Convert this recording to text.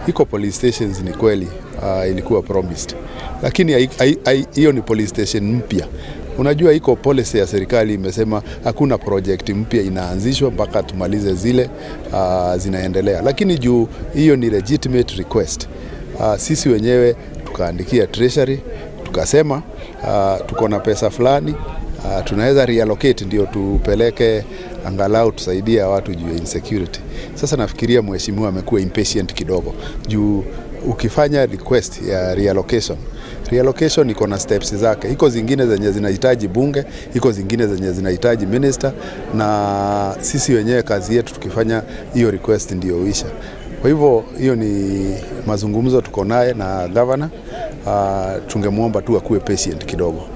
iko police stations ni kweli uh, ilikuwa promised, lakini hai- hai- hai- hiyo ni police station mpya. Unajua iko policy ya serikali imesema hakuna project mpya inaanzishwa mpaka tumalize zile uh, zinaendelea, lakini juu hiyo ni legitimate request uh, sisi wenyewe tukaandikia treasury tukasema uh, tuko na pesa fulani uh, tunaweza reallocate ndio tupeleke angalau tusaidie watu juu ya insecurity. Sasa nafikiria mheshimiwa amekuwa impatient kidogo juu ukifanya request ya reallocation reallocation iko na steps zake. Iko zingine zenye zinahitaji bunge, iko zingine zenye zinahitaji minister, na sisi wenyewe kazi yetu tukifanya hiyo request ndio uisha. Kwa hivyo hiyo ni mazungumzo tuko naye na governor. Uh, tungemwomba tu akuwe patient kidogo.